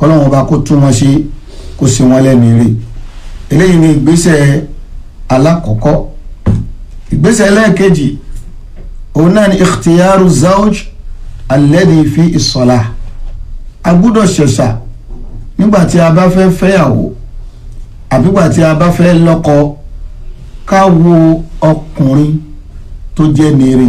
kọ́lọ́wọ́n bá kó tún wọn ṣe kó ṣe wọn lẹ́nu ire eléyìí ni ìgbésẹ̀ alákọ̀ọ́kọ́ ìgbésẹ̀ ẹlẹ́ẹ̀kejì òun náà ni ikhtiyaru zawj alladhi fi ìsọ̀la a gbúdọ̀ ṣẹ̀ṣà nígbà tí a bá fẹ́ fẹ́yàwó àbígbà tí a bá fẹ́ lọ́kọ ká wo ọkùnrin tó jẹ́ nire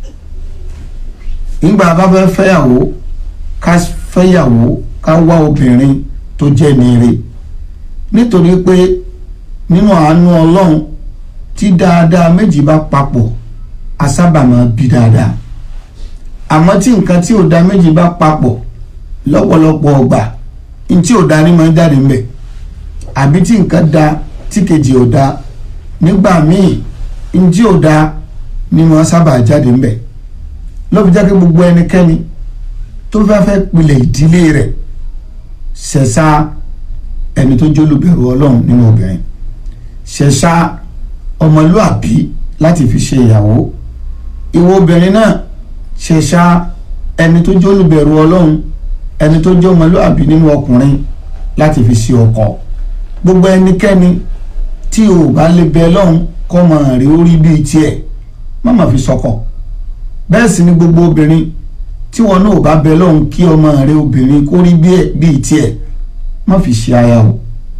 nígbà a bá fẹ́ fẹ́yàwó ká fẹ́yàwó ká wá obìnrin tó jẹ́ nire nítorí pé nínú àánú ọlọ́run tí dáadáa méjì bá papọ̀ a sábà máa bí dáadáa àmọ́ tí nǹkan tí ò da méjì bá papọ̀ lọ́pọ̀lọpọ̀ ọgbà ntí ò da ní máa ń jáde ńbẹ̀ àbí tí nǹkan da tí kejì ò da nígbà míì ntí ò da ní máa sábà jáde ńbẹ̀ lọ́bi jáde gbogbo ẹnikẹ́ni tó fẹ́ fẹ́ pilẹ̀ ìdílé rẹ̀ ṣẹ̀ṣà ẹni tó jólùbẹ̀rù ọlọ́run nínú obìnrin ṣẹ̀ṣà ọmọlúàbí láti fi ṣe ìyàwó ìwọ obìnrin náà ṣẹ̀ṣà ẹni tó jólùbẹ̀rù ọlọ́run ẹni tó jẹ́ ọmọlúàbí nínú ọkùnrin láti fi ṣe ọkọ gbogbo ẹnikẹ́ni tí o bá lè bẹ lọ́hùn kọ́ mọ rí orí bíi tiẹ̀ má má fi sọkọ bẹ́ẹ̀ sì ni gbogbo obìnrin tí wọn náà bá bẹ lọ́hùn kí ọmọ rẹ obìnrin kó rí bíi tiẹ̀ má fi ṣe aya o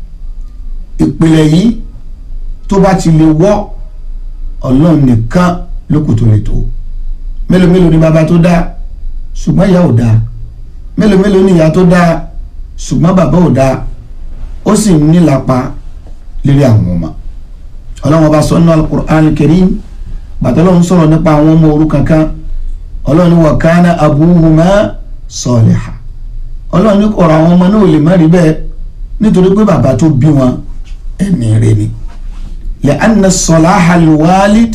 ìpìlẹ̀ yìí tó bá ti lè wọ́ ọlọ́run nìkan lókùn tó lè tó mélòó mélòó ni bàbá tó dá ṣùgbọ́n ìyá ò dáa mélòó mélòó ni ìyá tó dáa ṣùgbọ́n bàbá ò dáa ó sì ń nílapa lérí àwọn ọmọ ọlọ́run ọba sọ nínú alukur'an karim bàtọ́lọ́run sọ̀rọ̀ nípa àwọn ọmọ òrukàn kan ọlọ́run ní wa kana abuhuma saliha ọlọ́run ní kọ̀ọ̀rọ̀ àwọn ọmọ náà lè má rí bẹ́ẹ̀ nítorí pé bàbá tó bí wọn ẹ̀mí rẹ̀ ni li'anna salaha alwalid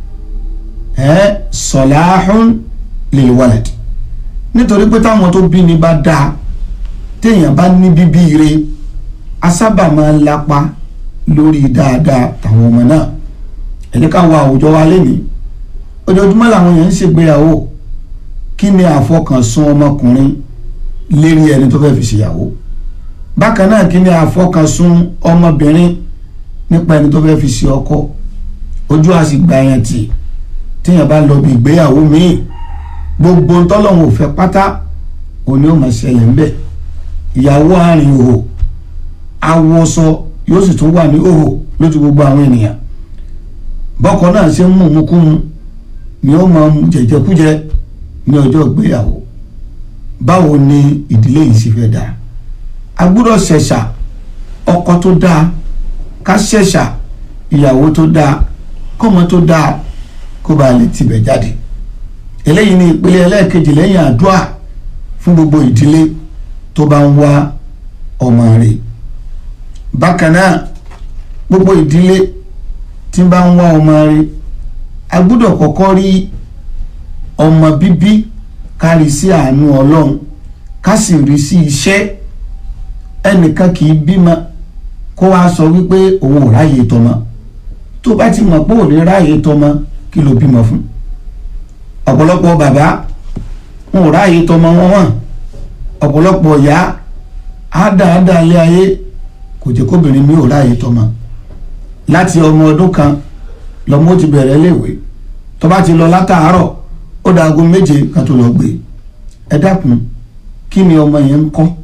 ẹ̀ salahun lilwalad nítorí pé táwọn tó bí ni bá dáa téèyàn bá ní bíbí ire a sábà máa ń lapa lórí dáadáa tàwọn ọmọ náà ẹni ká wo àwùjọ wa lénìí ojoojúmọ́ làwọn èèyàn ń ṣègbéyàwó kí ni àfọkànsùn ọmọkùnrin lérí ẹni tó fẹ́ fi ṣèyàwó bákan náà kí ni àfọkànsùn ọmọbìnrin nípa ẹni tó fẹ́ fi ṣe ọkọ ojú àsìgbà yẹn tì téèyàn bá lọ bí ìgbéyàwó míì gbogbo ntọ́lọ́hún òfẹ́ pátá òní ò máa ṣẹlẹ̀ ńbẹ̀ ìyàwó àárín òhò awọsọ yóò sì tún wà ní òhò lójú gbogbo àwọn ènìyàn bọ́kọ náà ṣe ń mú mukúmu ni ó máa mú jẹjẹkújẹ ní ọjọ́ ìgbéyàwó báwo ni ìdílé yìí sì fẹ́ dáa a gbọ́dọ̀ ṣẹ̀ṣà ọkọ tó dáa ká ṣẹ̀ṣà ìyàwó tó dáa kọ́mọ tó dáa kó bá lè tibẹ̀ jáde eléyìí ni ìpele ẹlẹ́ẹ̀kejì lẹ́yìn àdúrà fún gbogbo ìdílé tó bá ń wá ọmọ rẹ̀ bákan náà gbogbo ìdílé tí bá ń wá ọmọ rẹ̀ a gbọ́dọ̀ kọ́kọ́ rí ọmọ bíbí kárí sí àánú ọlọ́run ká sì rí sí iṣẹ́ ẹnìkan kì í bímọ kó wá sọ wípé òun ò ráyè tọmọ tó bá ti mọ̀ pé ò ní ráyè tọmọ kí ló bímọ fún ọ̀pọ̀lọpọ̀ bàbá wọn ò ráàyè tọmọ wọn wọn ọ̀pọ̀lọpọ̀ ìyá ádáadáa ilé ayé kò jẹ́ kóbìnrin mi ò ráàyè tọmọ láti ọmọ ọdún kan lọmọ ó ti bẹ̀rẹ̀ léèwé tó bá ti lọ látàárọ̀ ó da aago méje kan tó lọ gbé ẹ dákun kí ni ọmọ yẹn ń kọ́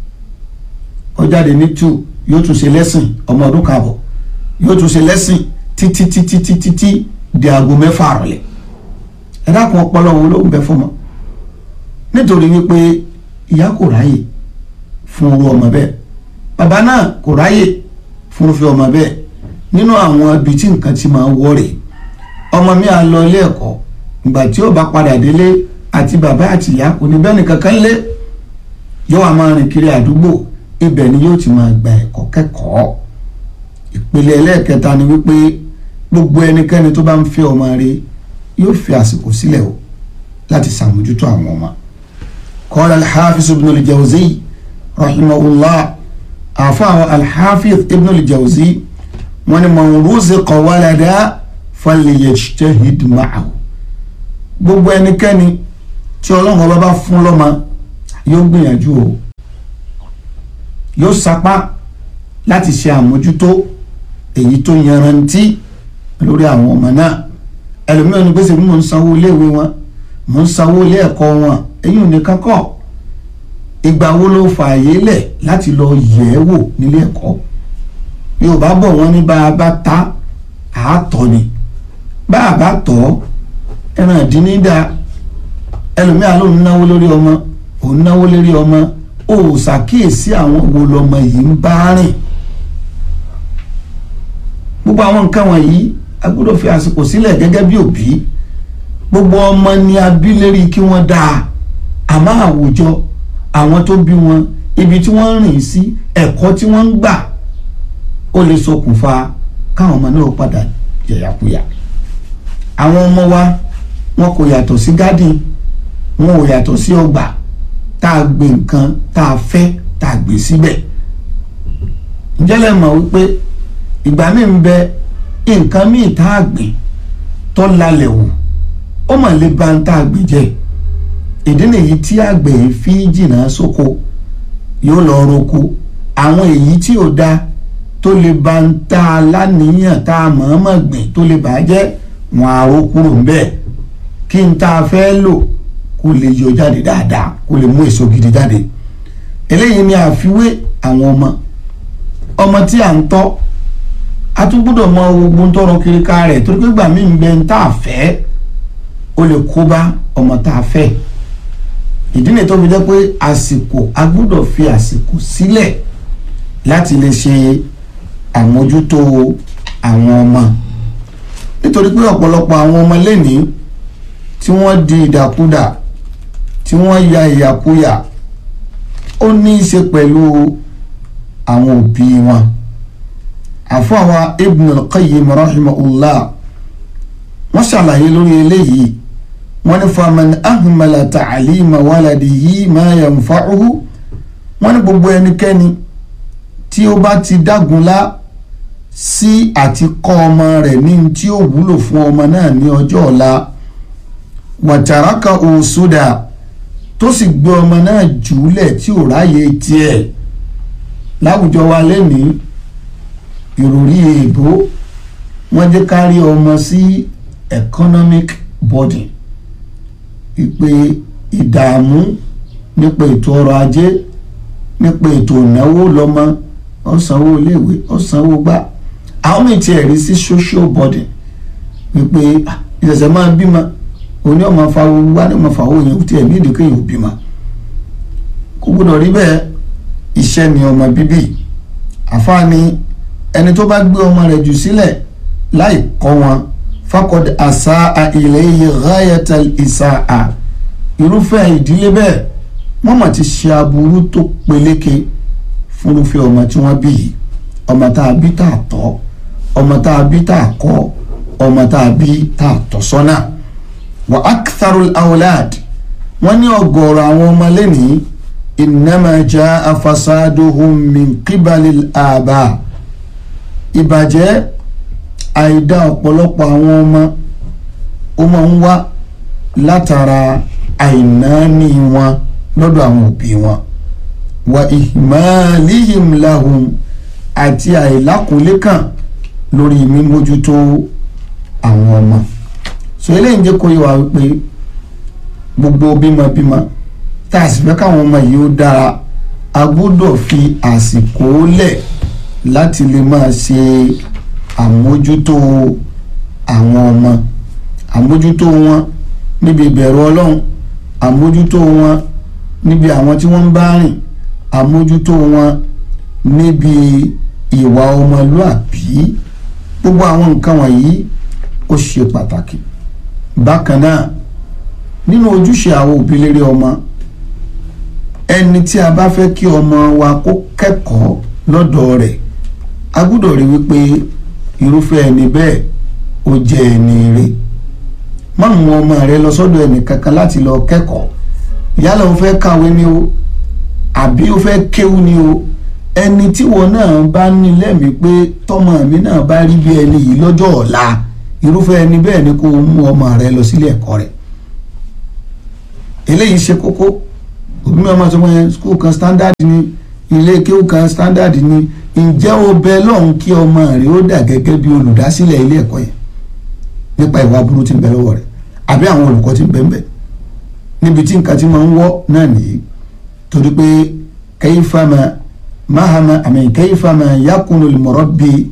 ó jáde ní two yóò tún ṣe lẹ́sìn ọmọ ọdún kan àbọ̀ yóò tún ṣe lẹ́sìn títí títí títí tí di aago mẹ́fà àrọ̀lẹ́ ẹ dákun ọpọlọ wo ló ń bẹ fún ọmọ nítorí wípé ìyá kò ráyè fún irú ọmọ bẹ́ẹ̀ bàbá náà kò ráyè fún irúfẹ́ ọmọ bẹ́ẹ̀ nínú àwọn ibi tí nǹkan ti máa wọ́ rèé ọmọ mi à lọ ilé ẹ̀kọ́ ìgbà tí ó bá padà délé àti bàbá àti ìyá kò ní bẹ́ẹ̀ nìkan kan lé yóò wá máa rìn kiri àdúgbò ibẹ̀ ni yóò ti máa gba ẹ̀kọ́ kẹ́kọ̀ọ́ ìpele ẹlẹ́ẹ̀kẹta ni wípé gbogbo ẹnikẹ́ni tó bá ń fẹ́ ọmọ rẹ̀ yóò fi àsìkò sílẹ̀ o láti sàmójútó àwọn ọmọ. qala al-hafiz ibn al-jawzi rahimahullah àfàwọn al-hafiz ibn al-jawzi wọn ni man ruziqa walada falyajtahid ma'ahu. gbogbo ẹnikẹ́ni tí ọlọ́run ọba bá fún lọ́mọ yóò gbìyànjú o yóò sapá láti ṣe àmójútó èyí tó yanrantí lórí àwọn ọmọ náà ẹlòmíràn ní gbèsè bí mò ń sanwó iléèwé wọn mò ń sanwó ilé ẹ̀kọ́ wọn èyí ò ní kankọ́ ìgbà wo ló fààyè lẹ̀ láti lọ yẹ̀ ẹ́ wò nílé ẹ̀kọ́ yorùbá bọ̀ wọ́n ní bá a bá ta àátọ́ ni bá a bá tọ́ ẹran ìdínídà ẹlòmíà ló ń náwó lórí ọmọ òun náwó lórí ọmọ ó ṣàkíyèsí àwọn wo lọmọ yìí ń bá rìn gbogbo àwọn nǹkan wọ̀nyí a gbọ́dọ̀ fi àsìkò sílẹ̀ gẹ́gẹ́ bí òbí gbogbo ọmọ ni a bí lérí kí wọ́n dáa àmọ́ àwùjọ àwọn tó bí wọn ibi tí wọ́n ń rìn sí ẹ̀kọ́ tí wọ́n ń gbà ó lè ṣokùnfà káwọn ọmọ náà padà yẹ̀yàkuyà àwọn ọmọ wa wọn kò yàtọ̀ sí gádìn wọn ò yàtọ̀ sí ọgbà tá a gbé nǹkan tá a fẹ́ tá a gbé síbẹ̀ ǹjẹ́ lẹ mọ̀ wípé ìgbà míì ń bẹ nǹkan míì tá a gbìn tó lálẹ́ wò ó mà lè ba ń tá a gbìn jẹ́ ìdí nìyí tí àgbẹ̀ yìí fi jìnnà sóko yóò lọ roko àwọn èyí tí ò da tó lè ba ń tá a láníyàn tá a mọ̀ọ́mọ̀ gbìn tó lè bàjẹ́ wọn àrò kúrò ń bẹ́ẹ̀ kí n tá a fẹ́ lò kó lè yọ jáde dáadáa kó lè mú èso gidi jáde eléyìí ni àfiwé àwọn ọmọ ọmọ tí à ń tọ́ a tún gbọ́dọ̀ mọ ogun tọrọ kiri ká rẹ̀ torí pé gbà mí ń bẹ ń tá a fẹ́ ó lè kó bá ọmọ tá a fẹ́ ìdí nìyí tó fi jẹ́ pé àsìkò a gbọ́dọ̀ fi àsìkò sílẹ̀ láti lè ṣe àmójútó àwọn ọmọ nítorí pé ọ̀pọ̀lọpọ̀ àwọn ọmọ lẹ́nìí tí wọ́n di ìdàkudà tí wọ́n ya ìyàkuyà ó ní í ṣe pẹ̀lú àwọn òbí wọn àfọwọ́ Ibn al-Qayyim rahimahullah wọ́n ṣàlàyé lórí eléyìí wọ́n ní faman ahmala ta'alima waladihi ma yanfa'uhu wọ́n ní gbogbo ẹnikẹ́ni tí ó bá ti dágunlá sí àti kọ́ ọmọ rẹ̀ ní tí ó wúlò fún ọmọ náà ní ọjọ́ ọ̀la wàtàràkà òṣùdà tó sì gbé ọmọ náà jùúlẹ̀ tí ò ráyè tiẹ̀ láwùjọ wa lẹ́nìí ìròrí èèbó wọ́n jẹ́ ká rí ọmọ sí economic body ìpè ìdààmú nípa ètò ọrọ̀ ajé nípa ètò ìnáwó lọ́mọ ọ̀sánwó iléèwé ọ̀sánwó gbà àwọn mi tiẹ̀ rí sí social body wípé ìṣẹ̀ṣẹ̀ máa bímọ òní ọmọ afáwo wá ní ọmọ afáwo yẹn tí ẹ̀mí ìdíkẹ́ yìí ò bímọ kò gbọdọ̀ rí bẹ́ẹ̀ iṣẹ́ ni ọmọ bíbí àfáàní ẹni tó bá gbé ọmọ rẹ̀ jù sílẹ̀ láì kọ́ wọn fakọ̀dé àṣà ilayhi ghayatal ìṣàà irúfẹ́ ìdílé bẹ́ẹ̀ wọ́n mà ti ṣe aburú tó peléke fúnrúfẹ́ ọmọ tí wọ́n bí yìí ọmọ tá a bí tá a tọ́ ọmọ tá a bí tá a kọ́ ọmọ tá a bí tá a tọ́ sọ́nà wa aktharul awlad wọ́n ní ọ̀gọ̀ọ̀rọ̀ àwọn ọmọ lẹ́nìí innama jaa fasaduhum min qibalil aba ìbàjẹ́ àìdá ọ̀pọ̀lọpọ̀ àwọn ọmọ ó máa ń wá látara àìnáání wọn lọ́dọ̀ àwọn òbí wọn wa ihmalihim lahum àti àìlákòólékàn lórí mímójútó àwọn ọmọ so eléyìí ń jẹ́ kó yé wa wípé gbogbo bímọbímọ tá a sì fẹ́ káwọn ọmọ yìí ó dára a gbọ́dọ̀ fi àsìkò lẹ̀ láti lè máa ṣe àmójútó àwọn ọmọ àmójútó wọn níbi ìbẹ̀rù ọlọ́run àmójútó wọn níbi àwọn tí wọ́n ń bá rìn àmójútó wọn níbi ìwà ọmọlúàbí gbogbo àwọn nǹkan wọ̀nyí ó ṣe pàtàkì bákan náà nínú ojúṣe àwọn òbí lérí ọmọ ẹni tí a bá fẹ́ kí ọmọ wa kó kẹ́kọ̀ọ́ lọ́dọ̀ rẹ̀ a gbọ́dọ̀ rí wípé irúfẹ́ ẹni bẹ́ẹ̀ ó jẹ́ ẹni rẹ̀ má mú ọmọ rẹ lọ sọ́dọ̀ ẹnì kankan láti lọ kẹ́kọ̀ọ́ yálà ó fẹ́ kàwé ni o àbí ó fẹ́ kéwú ni o ẹni tí wọn náà bá ní lẹ́mìí pé tọmọ mi náà bá rí bí ẹni yìí lọ́jọ́ ọ̀la irúfẹ́ ẹni bẹ́ẹ̀ ni kó mú ọmọ rẹ lọ sílé ẹ̀kọ́ rẹ̀ eléyìí ṣe kókó òbí mi ọmọ tó mọ yẹn skul kan standard ni ilé kéwù kan standard ni ǹjẹ́ o bẹ lọ́hùn kí ọmọ rẹ ó dà gẹ́gẹ́ bí olùdásílẹ̀ ilé ẹ̀kọ́ yẹn nípa ìwà burú tí ń bẹ lọ́wọ́ rẹ̀ àbí àwọn olùkọ́ tí ń bẹ ń bẹ níbi tí nǹkan ti máa ń wọ́ náà nìyí torí pé kayfama mahama àmì kayfama yakunu al-murabbi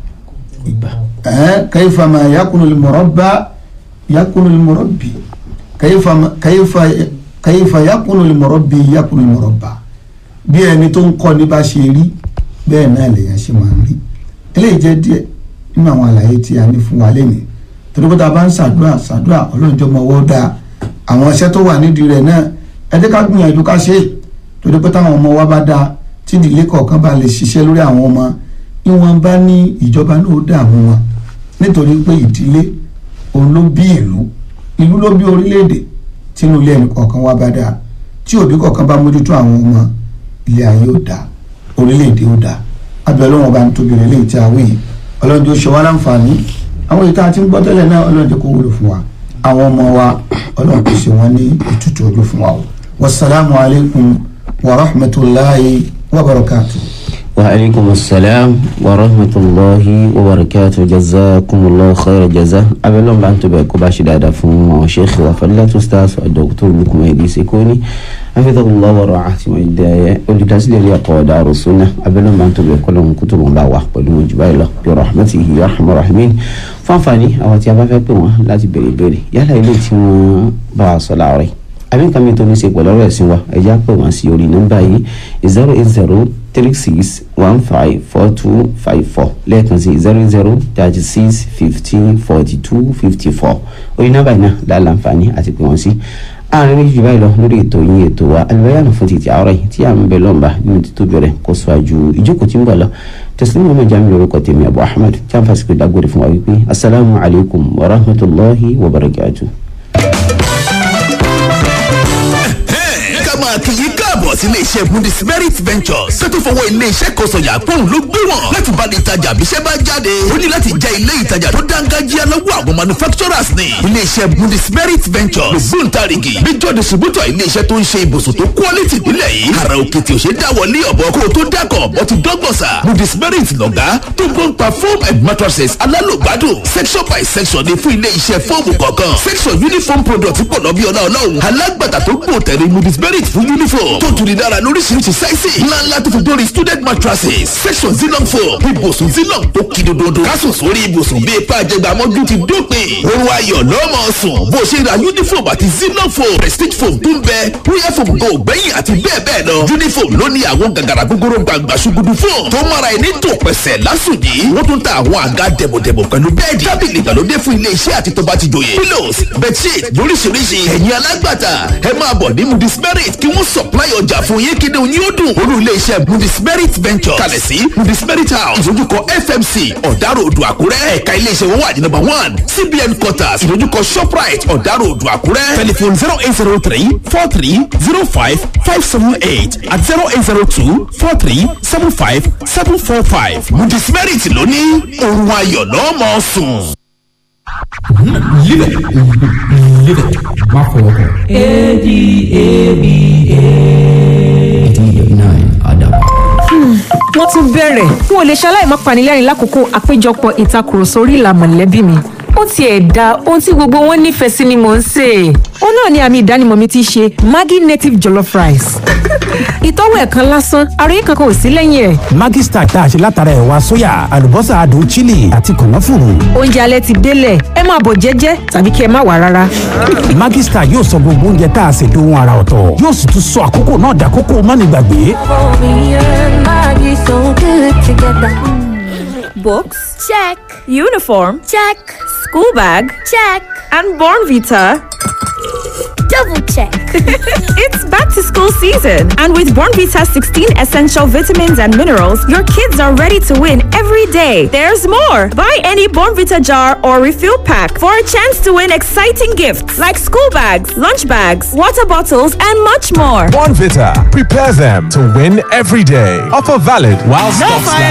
eh, kayfama yakunu al-murabba yakunu al-murabbi kayfama kayfa kayfa yakunu al-murabbi yakunu al-murabba bí ẹni tó ń kọ́ ní bá ṣe rí bẹ́ẹ̀ náà lèèyàn ṣe máa ń rí eléyìí jẹ́ díẹ̀ nínú àwọn àlàyé tí a ní fún wa lénìí torí pé tá a bá ń ṣàdúrà ṣàdúrà ọlọ́njọ́ mọ ọwọ́ dáa àwọn iṣẹ́ tó wà nídìí rẹ̀ náà ẹ jẹ́ ká gbìyànjú ká ṣe é torí pé táwọn ọmọ wa bá dáa tí ìdílé kọ̀ọ̀kan bá lè ṣiṣẹ́ lórí àwọn ọmọ ìwọ̀n bá ní ìjọba náà ó dààmú wọn nítorí pé ìdílé òun ló bí ìlú ìlú ló bí orílẹ̀-èdè tínú ilé ẹnì kọ̀ọ̀kan wa bá dáa tí òbí kọ̀ọ̀kan bá mójútó àwọn ọmọ ilé ayé ó dáa orílẹ̀-èdè ó dáa abẹ́rẹ́ wọn bá ń tóbi rẹ̀ léyìí tí a wí yìí ọlọ́run tó ṣe wá láǹfààní àwọn èyí tá a ti ń gbọ́ tẹ́lẹ̀ náà ọlọ́run jẹ́ kó wúlò fún wa àwọn ọmọ wa ọlọ́run kò ṣe wọ́n ní ìtútù ojú fún wa o wasalaamu alaykum wa rahmatulahi wa barakatu. وعليكم السلام ورحمة الله وبركاته جزاكم الله خير الجزاء أبلغ بأن تبقوا باشي دادا فهم وشيخ وفلة أستاذ الدكتور لكم هيدي سيكوني حفظه الله ورعاه وإداية ولتسلي لي قوة دار السنة أبلغ بأن تبقوا لهم كتب باوة ولم جبايلة برحمته يا أرحم الراحمين فانفاني أو تيابا فيكم لا تبري بري يلا إلي تيما باع صلاة عليه àbí nǹkan mi tó ní ṣe pẹ̀lú ọ̀rọ̀ ẹ̀sìn wa ẹ̀já pè wọ́n sí orí nọ́mbà yìí zero eight zero three six one five four two five four lẹ́ẹ̀kan sí zero zero thirty six fifteen forty two fifty four orí nọ́mbà yìí náà láǹfààní àti pè wọ́n sí àárín méjì báyìí lọ lórí ètò yín ètò wa alìbáyàna fún títí àárọ̀ yìí tí à ń bẹ lọ́nba nínú títóbi rẹ̀ kó sọ àjù ìjókòó tí ń bọ̀ lọ tẹsílẹ̀ mọ́mọ́ jami lórúkọ tèmi abu ahmed tí a ń fàṣíkò dágbére fún wa wípé asalaamu alaykum wa rahmatulahi wa barakatuh. ká máa kí yín káàbọ̀ sí ilé-iṣẹ́ Bundesmerit Ventures tó tó fọwọ́ ilé-iṣẹ́ kan sọ̀yà pọ́ùn ló gbé wọn láti bá ní ìtajà àbíṣẹ́ bá jáde ó ní láti jẹ́ ilé ìtajà tó dáńgájíá lọ́wọ́ àwọn manufacturers ni ilé-iṣẹ́ Bundesmerit Ventures gbóǹtarìgì major distributor ilé-iṣẹ́ tó ń ṣe ibùsùn tó quality nílẹ̀ yìí ara òkè tí ò ṣe dáwọlé ọ̀bọ kó o tó dákọ̀ ọ̀bọ ti dọ́gbọ̀n sà Bundesmerit lọ̀gá tó gbọ́n pa foam and mattresses alálògbádùn section by section ní fún ilé-iṣẹ́ fóòmù kọ̀ọ̀kan section uniform product pọ̀ lọ́bí ọlá ọlọ́run alágbàtà tó gbò tẹ̀lé Bundesmerit fún uniform tó tuni dára lóríṣiríṣi sáìsì ńláńlá tó fi dórí student mattresses section zilong foam ibùsùn zilong tó kí dododo kásùn sórí ibùsùn bíi ipa àjẹgbàmọ́jú ti dópin oorun ayọ̀ lọ́mọ sùn bó ṣe ra uniform àti zilong foam prestige foam tó ń bẹ royal foam go gbẹ̀yìn àti bẹ́ẹ̀ bẹ́ẹ̀ lọ uniform ló ní àwọn gàgàrà gbogbooro gbàgbà ṣugudu foam tó mara ẹni tó pẹ̀sẹ̀ lásùnjì wọ́n tún ta àwọn àga dẹ̀bọ̀dẹ̀bọ̀ pẹ̀lú bẹ́ẹ̀dì tábìlì ìgbàlódé fún ilé iṣẹ́ àti tó bá ti jòyè pillows bedsheet lóríṣiríṣi ẹ̀yin alágbàtà ẹ máa bọ̀ ní Bundesmerit kí wọ́n supply ọjà fún yín kí ni òun yóò dùn olú ilé iṣẹ́ Bundesmerit Ventures kalẹ̀ sí Bundesmerit House ìdójúkọ FMC ọ̀dàrọ̀ odò àkúrẹ́ ẹ̀ka ilé iṣẹ́ wọn wà ní number one CBN quarters ìdójúkọ Shoprite ọ̀dàrọ̀ odò àkúrẹ́ telephone zero eight zero three four three zero five five seven eight at zero eight zero two four three seven five seven four five Bundesmerit lóní òun ayọ̀ lọ́mọ sùn. Live it. Live it. Má fọwọ́ kàn. ADABA. Adaba. wọ́n tún bẹ̀rẹ̀ n ò lè ṣaláì má panilẹ́rìn lákòókò àpéjọpọ̀ ìtakùrọ̀sọ orí ìlà mọ̀lẹ́bí mi ó tiẹ̀ da ohun tí gbogbo wọn nífẹ̀ẹ́ sí ni mò ń sè é ó náà ni àmì ìdánimọ̀ mi ti ṣe Maggi native jollof rice ìtọ́wò ẹ̀ kan lásán àròyé kankan ò sí lẹ́yìn ẹ̀ Maggi Star tá a ṣe látara ẹ̀wà sóyà àlùbọ́sà adùn chili àti kànáfùrù. oúnjẹ alẹ́ ti délẹ̀ ẹ máa bọ̀ jẹ́jẹ́ tàbí kí ẹ má wà rárá Maggi Star yóò sọ gbogbo oúnjẹ tá a ṣe dohun ara ọ̀tọ̀ yóò sì tún sọ àkókò náà dàkókò mánigbàgbé. Me and Maggie so good together. Books? Check, Uniform? check, School bag? check. And Born Vita? Double check. It's back to school season. And with Born Vita 16 essential vitamins and minerals, your kids are ready to win every day. There's more. Buy any Born Vita jar or refill pack for a chance to win exciting gifts like school bags, lunch bags, water bottles, and much more. Bonvita. Prepare them to win every day. Offer valid while stocks last.